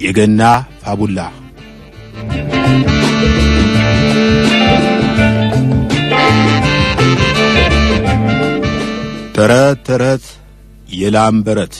የገና ፋቡላ ተረት ተረት የላም በረት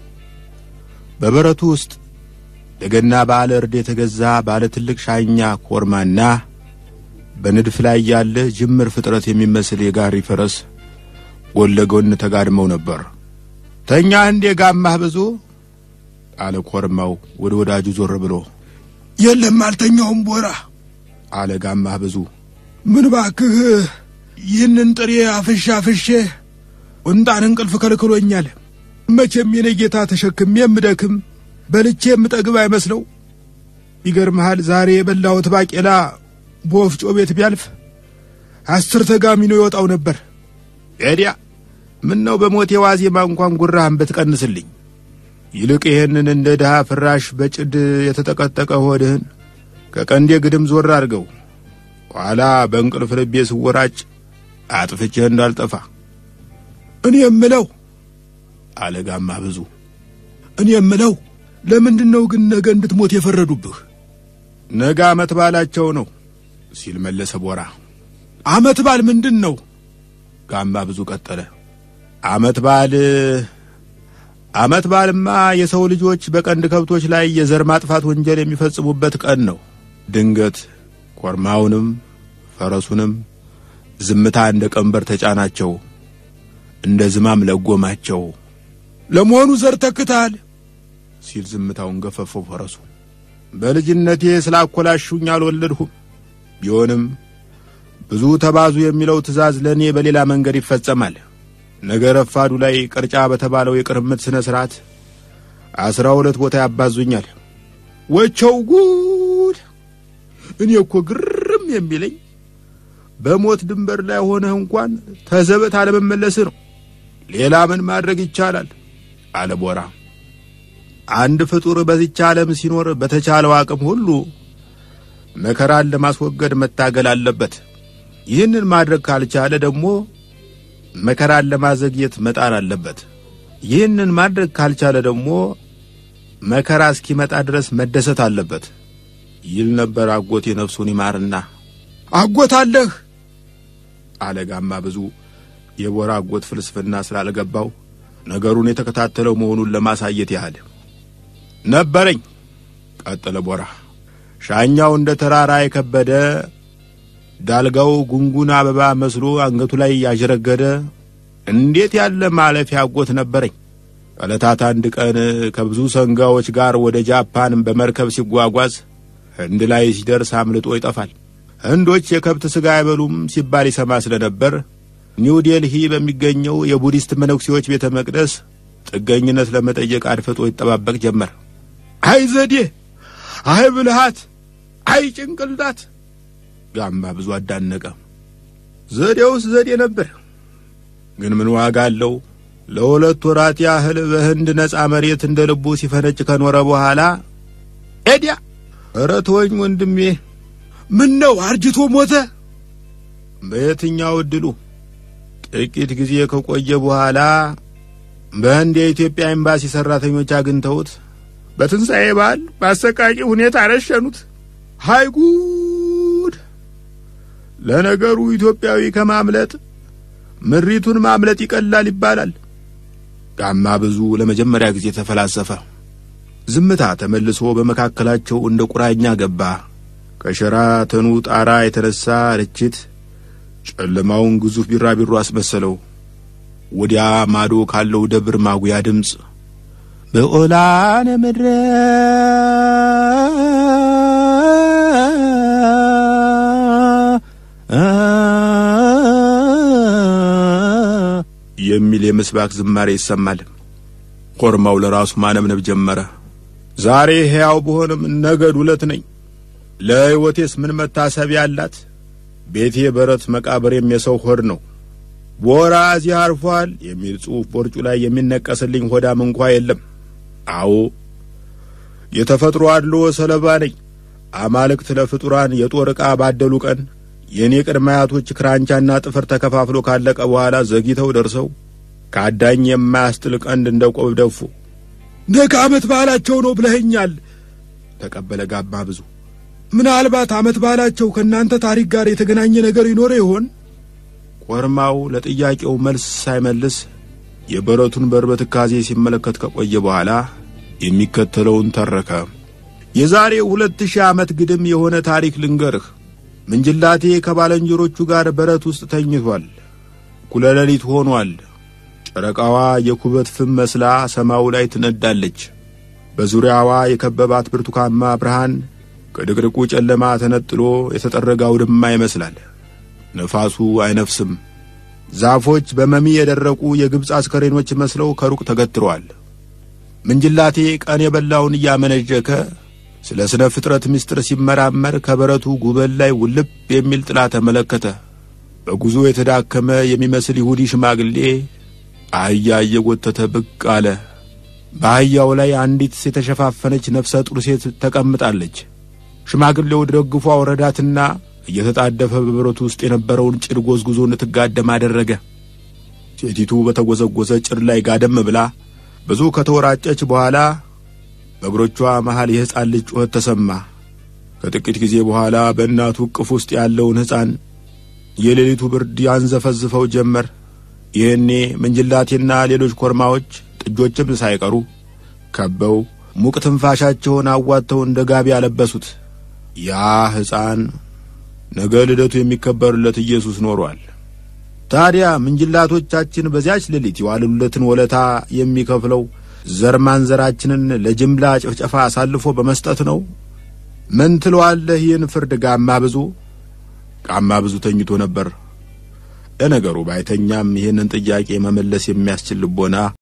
በበረቱ ውስጥ ለገና በዓለ እርድ የተገዛ ባለ ትልቅ ሻኛ ኮርማና በንድፍ ላይ ያለ ጅምር ፍጥረት የሚመስል የጋሪ ፈረስ ጎን ለጎን ተጋድመው ነበር። ተኛ እንዴ ጋማህ ብዙ አለ ኮርማው ወደ ወዳጁ ዞር ብሎ። የለም አልተኛውም ቦራ አለ ጋማህ ብዙ። ምን ባክህ ይህንን ጥሬ አፍሼ አፍሼ ቁንጣን እንቅልፍ ከልክሎኛል። መቼም የኔ ጌታ ተሸክሜ የምደክም በልቼ የምጠግብ አይመስለው። ይገርምሃል ዛሬ የበላሁት ባቄላ በወፍጮ ቤት ቢያልፍ አስር ተጋሚኖ ይወጣው ነበር። ኤዲያ ምን ነው በሞቴ ዋዜማ እንኳን ጉራህን ብትቀንስልኝ። ይልቅ ይህንን እንደ ድሃ ፍራሽ በጭድ የተጠቀጠቀ ሆድህን ከቀንዴ ግድም ዞር አድርገው። ኋላ በእንቅልፍ ልቤ ስወራጭ አጥፍቼህ እንዳልጠፋ እኔ የምለው አለ ጋማ ብዙ። እኔ የምለው ለምንድን ነው ግን ነገ እንድትሞት የፈረዱብህ? ነገ ዓመት ባላቸው ነው ሲል መለሰ ቦራ። ዓመት በዓል ምንድን ነው? ጋማ ብዙ ቀጠለ። ዓመት በዓል ዓመት በዓልማ የሰው ልጆች በቀንድ ከብቶች ላይ የዘር ማጥፋት ወንጀል የሚፈጽሙበት ቀን ነው። ድንገት ኮርማውንም ፈረሱንም ዝምታ እንደ ቀንበር ተጫናቸው፣ እንደ ዝማም ለጎማቸው። ለመሆኑ ዘር ተክተሃል? ሲል ዝምታውን ገፈፈው ፈረሱ። በልጅነቴ ስላኮላሹኝ አልወለድሁም። ቢሆንም ብዙ ተባዙ የሚለው ትእዛዝ ለእኔ በሌላ መንገድ ይፈጸማል። ነገ ረፋዱ ላይ ቅርጫ በተባለው የቅርምት ሥነ ሥርዓት አስራ ሁለት ቦታ ያባዙኛል። ወቸው ጉድ! እኔ እኮ ግርም የሚለኝ በሞት ድንበር ላይ ሆነህ እንኳን ተዘበት አለመመለስህ ነው። ሌላ ምን ማድረግ ይቻላል? አለ ቦራ። አንድ ፍጡር በዚች ዓለም ሲኖር በተቻለው አቅም ሁሉ መከራን ለማስወገድ መታገል አለበት። ይህንን ማድረግ ካልቻለ ደግሞ መከራን ለማዘግየት መጣር አለበት። ይህንን ማድረግ ካልቻለ ደግሞ መከራ እስኪመጣ ድረስ መደሰት አለበት ይል ነበር አጎቴ ነፍሱን ይማርና። አጎት አለህ? አለ ጋማ ብዙ የቦራ አጎት ፍልስፍና ስላልገባው ነገሩን የተከታተለው መሆኑን ለማሳየት ያህል ነበረኝ። ቀጠለ ቦራ። ሻኛው እንደ ተራራ የከበደ ዳልጋው ጉንጉን አበባ መስሎ አንገቱ ላይ ያዥረገደ እንዴት ያለ ማለፊያ አጎት ነበረኝ። ዕለታት አንድ ቀን ከብዙ ሰንጋዎች ጋር ወደ ጃፓን በመርከብ ሲጓጓዝ ህንድ ላይ ሲደርስ አምልጦ ይጠፋል። ህንዶች የከብት ሥጋ አይበሉም ሲባል ይሰማ ስለነበር ኒው ዴልሂ በሚገኘው የቡዲስት መነኩሴዎች ቤተ መቅደስ ጥገኝነት ለመጠየቅ አድፍጦ ይጠባበቅ ጀመር። አይ ዘዴ፣ አይ ብልሃት፣ አይ ጭንቅላት ጋማ ብዙ አዳነቀ። ዘዴውስ ዘዴ ነበር፣ ግን ምን ዋጋ አለው? ለሁለት ወራት ያህል በህንድ ነፃ መሬት እንደ ልቡ ሲፈነጭ ከኖረ በኋላ ኤዲያ፣ ኧረ ተወኝ ወንድሜ። ምን ነው አርጅቶ ሞተ? በየትኛው እድሉ? ጥቂት ጊዜ ከቆየ በኋላ በህንድ የኢትዮጵያ ኤምባሲ ሠራተኞች አግኝተውት በትንሣኤ በዓል በአሰቃቂ ሁኔታ ረሸኑት። ሃይ ጉድ! ለነገሩ ኢትዮጵያዊ ከማምለጥ ምሪቱን ማምለጥ ይቀላል ይባላል። ጋማ ብዙ ለመጀመሪያ ጊዜ ተፈላሰፈ። ዝምታ ተመልሶ በመካከላቸው እንደ ቁራኛ ገባ። ከሸራተኑ ጣራ የተነሳ ርችት ጨለማውን ግዙፍ ቢራቢሮ አስመሰለው። ወዲያ ማዶ ካለው ደብር ማጉያ ድምፅ በኦላነ ምድረ የሚል የምስባክ ዝማሬ ይሰማል። ኮርማው ለራሱ ማነብነብ ጀመረ። ዛሬ ሕያው ብሆንም ነገ ዱለት ነኝ። ለሕይወቴስ ምን መታሰቢያ አላት? ቤቴ በረት መቃብሬም የሰው ሆድ ነው። ቦራ እዚህ አርፏል የሚል ጽሑፍ ቦርጩ ላይ የሚነቀስልኝ ሆዳም እንኳ የለም። አዎ የተፈጥሮ አድሎ ሰለባ ነኝ። አማልክት ለፍጡራን የጦር ዕቃ ባደሉ ቀን የእኔ ቅድመ አያቶች ክራንቻና ጥፍር ተከፋፍሎ ካለቀ በኋላ ዘግይተው ደርሰው ከአዳኝ የማያስጥል ቀንድ እንደ ቆብ ደፉ። ነገ ዓመት በዓላቸው ነው ብለኸኛል። ተቀበለ ጋማ ብዙ። ምናልባት ዓመት በዓላቸው ከእናንተ ታሪክ ጋር የተገናኘ ነገር ይኖረ ይሆን? ኮርማው ለጥያቄው መልስ ሳይመልስ የበረቱን በር በትካዜ ሲመለከት ከቆየ በኋላ የሚከተለውን ተረከ። የዛሬ ሁለት ሺህ ዓመት ግድም የሆነ ታሪክ ልንገርህ። ምንጅላቴ ከባልንጀሮቹ ጋር በረት ውስጥ ተኝቷል። እኩለ ሌሊት ሆኗል። ጨረቃዋ የኩበት ፍም መስላ ሰማዩ ላይ ትነዳለች። በዙሪያዋ የከበባት ብርቱካንማ ብርሃን ከድቅድቁ ጨለማ ተነጥሎ የተጠረገ አውድማ ይመስላል። ነፋሱ አይነፍስም። ዛፎች በመሚ የደረቁ የግብፅ አስከሬኖች መስለው ከሩቅ ተገትረዋል። ምንጅላቴ ቀን የበላውን እያመነዠከ ስለ ስነ ፍጥረት ምስጢር ሲመራመር ከበረቱ ጉበል ላይ ውልብ የሚል ጥላ ተመለከተ። በጉዞ የተዳከመ የሚመስል ይሁዲ ሽማግሌ አህያ እየጎተተ ብቅ አለ። በአህያው ላይ አንዲት የተሸፋፈነች ነፍሰ ጡር ሴት ተቀምጣለች። ሽማግሌው ደግፎ አውረዳትና እየተጣደፈ በበረቱ ውስጥ የነበረውን ጭድ ጎዝጉዞ እንድትጋደም አደረገ። ሴቲቱ በተጎዘጎዘ ጭድ ላይ ጋደም ብላ ብዙ ከተወራጨች በኋላ በእግሮቿ መሃል የሕፃን ልጅ ጩኸት ተሰማ። ከጥቂት ጊዜ በኋላ በእናቱ እቅፍ ውስጥ ያለውን ሕፃን የሌሊቱ ብርድ ያንዘፈዝፈው ጀመር። ይህኔ ምንጅላቴና ሌሎች ኮርማዎች ጥጆችም ሳይቀሩ ከበው ሙቅ ትንፋሻቸውን አዋጥተው እንደ ጋቢ ያለበሱት። ያ ሕፃን ነገ ልደቱ የሚከበርለት ኢየሱስ ኖሯል። ታዲያ ምንጅላቶቻችን በዚያች ሌሊት የዋሉለትን ወለታ የሚከፍለው ዘር ማንዘራችንን ለጅምላ ጭፍጨፋ አሳልፎ በመስጠት ነው? ምን ትለዋለህ? ይህን ፍርድ ጋማ ብዙ ጋማ ብዙ ተኝቶ ነበር። ለነገሩ ባይተኛም ይህንን ጥያቄ መመለስ የሚያስችል ልቦና